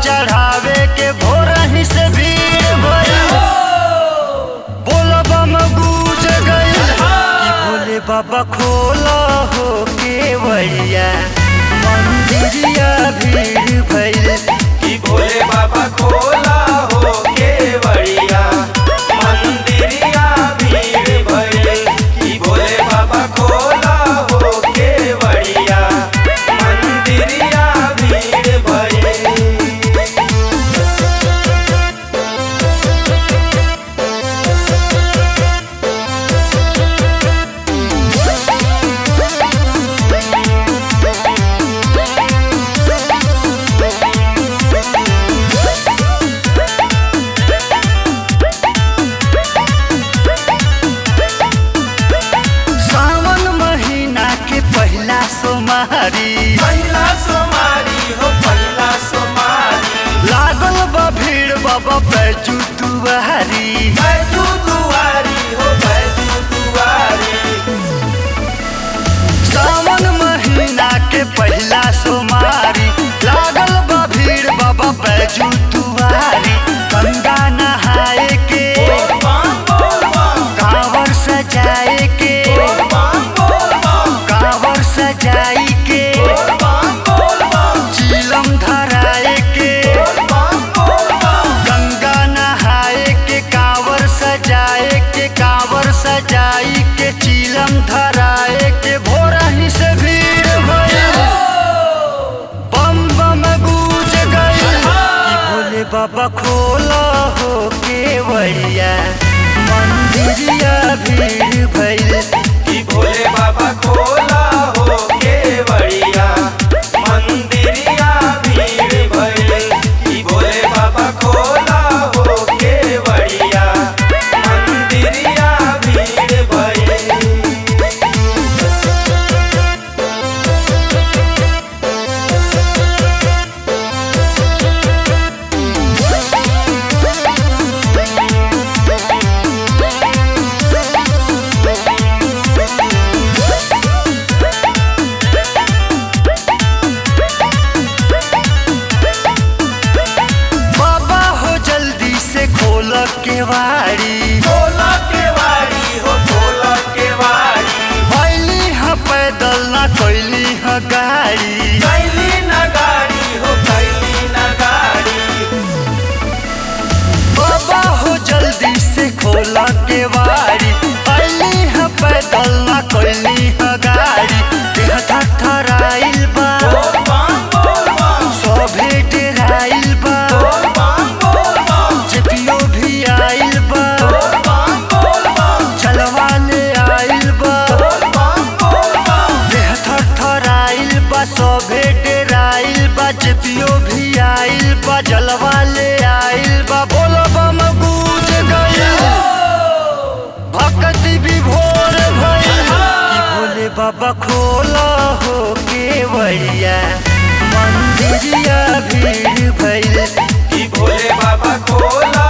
चढ़ावे के भोरही से भीड़ भइल बोला बम गूंज गइल कि भोले बाबा खोला हो केवड़िया मंदिरिया भीड़ भइल कि भोले बाबा खोला हो केवड़िया मंदिरिया भीड़ भइल कि भोले बाबा खोला हो केवड़िया मंदिरिया भीड़ भइल सावन महीना के पहला सोमवारी पहिला सोमारी हो पहिला सोमारी लागल बा भीड़ बाबा बैजू दुआरी बैजू दुआरी हो बैजू दुआरी सावन महीना के पहला सोमवारी लागल बा भीड़ बाबा बैजू दुआरी गंगा नहाए के बोल बम बोल बम कांवर सजाए के बोल बम बोल बम कांवर सजाई के बोल बम बोल बम चीलम धराए के बोल बम बोल बम गंगा नहाए के कांवर सजाए के कांवर सजाई के चीलम धराए के भोरही से भीड़ भइल बम बम गूंज गइल कि भोले बाबा खोला हो केवड़िया मंदिरिया भीड़ भइल कि भोले बाबा खोला हो केवड़िया मंदिरिया भीड़ भइल कि भोले बाबा खोला हो केवड़िया मंदिरिया भीड़ भइल बाबा हो जल्दी से खोल केवाड़ी खोला केवाड़ी हो खोला केवाड़ी भैली ह पैदल ना कैली ह गाड़ी कैली न गाड़ी हो कैली न गाड़ी बाबा हो जल्दी से खोला केवाड़ी भैली ह पैदल ना कैली ह गाड़ी देह थरथराइल बा बोल बम बोल बम सभे डेराइल बा बोल बम बोल बम जेपियो भी आइल बा बोल बम बोल बम चलवा ले आइल बा बोल बम बोल बम देह थरथराइल बा सभे डेराइल बा जेपियो भी आइल बा जलवा ले आइल बा बोल बम गूंज गइल भक्ति विभोर भइल कि भोले बाबा खोला हो केवड़िया मंदिरिया भीड़ भइल कि भोले बाबा खोला